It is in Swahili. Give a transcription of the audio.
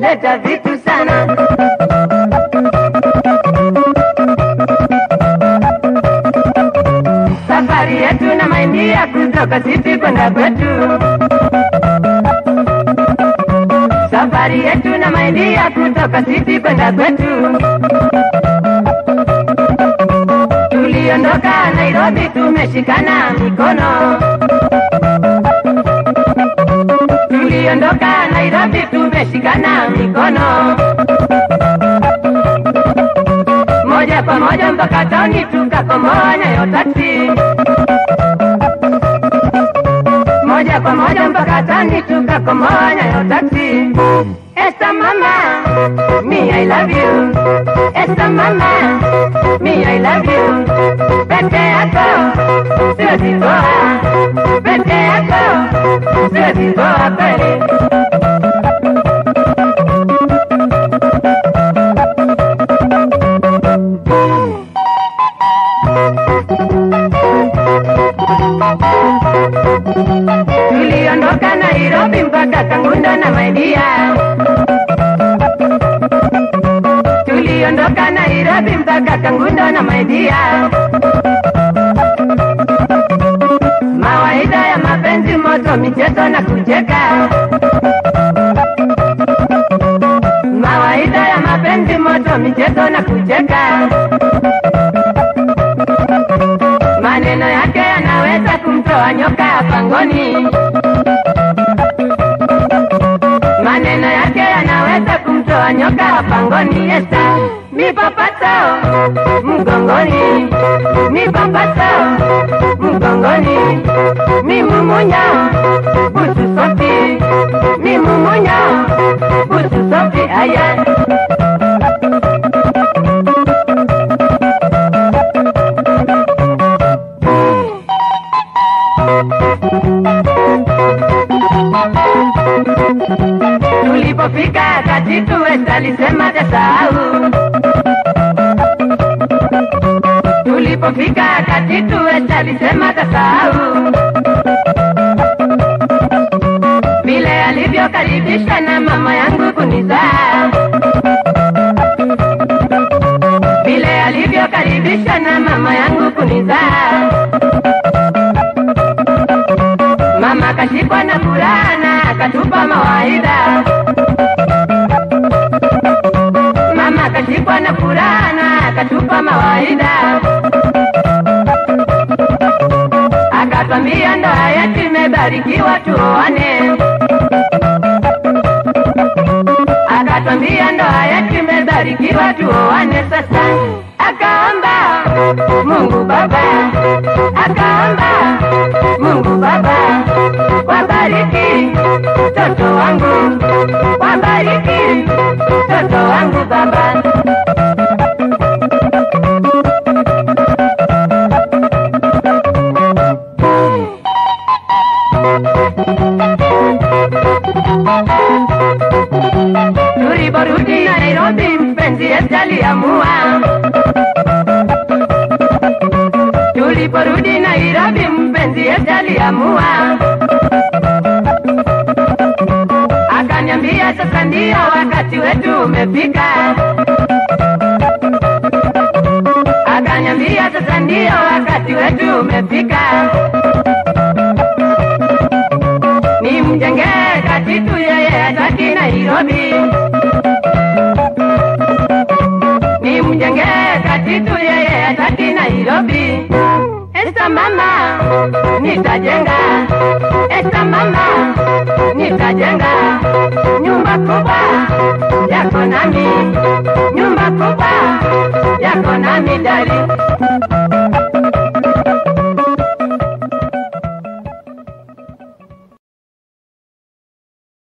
leta vitu sana. Safari yetu na maindia kutoka City kwenda kwetu. Safari yetu na maindia kutoka City kwenda kwetu. Tuliondoka Nairobi tumeshikana mikono. Tuliondoka Nairobi tumeshikana mikono. Moja kwa moja mpaka tauni tukakomoa Nyayo taksi. Moja kwa moja mpaka tauni tukakomoa Nyayo taksi. Esta mama, me I love you. Esta mama, me I love you. Pete yako, siwezi toa. Pete yako, siwezi toa kweli. Tuliondoka Nairobi mpaka Kangundo na Maidia. Tuliondoka Nairobi mpaka Kangundo na Maidia. Mawaida ya mapenzi moto, michezo na kucheka. Mawaida ya mapenzi moto, michezo na kucheka. Maneno yake yanaweza kumtoa nyoka pangoni. Maneno yake yanaweza kumtoa nyoka pangoni. Esta mipapato mgongoni, mipapato mgongoni, mimumunya busu sofi, mimumunya busu sofi aya Tulipofika katitu West alisema tasahau. Tulipofika katitu West alisema tasahau. Vile alivyokaribisha na mama yangu kunizaa. Vile alivyokaribisha na mama yangu kunizaa. Mama kashikwa na furaha na akatupa mawaidha. Mama kashikwa na furaha na akatupa mawaidha. Akatwambia ndoa yetu imebarikiwa tuoane. Akatwambia ndoa yetu imebarikiwa tuoane sasa. Akaomba Mungu Baba, akaomba Mungu Baba, wabariki mtoto wangu, wabariki mtoto wangu Baba. Tuliporudi Nairobi, mpenzi Yesu aliamua. Tuliporudi Nairobi, mpenzi Yesu aliamua. Akaniambia sasa ndio wakati wetu umefika. Akaniambia sasa ndio wakati wetu umefika. Nimjengee katitu yeye hataki Nairobi. Nimjengee katitu yeye hataki Nairobi. Esta mama nitajenga, esta mama nitajenga nyumba kubwa yako nami, nyumba kubwa yako nami.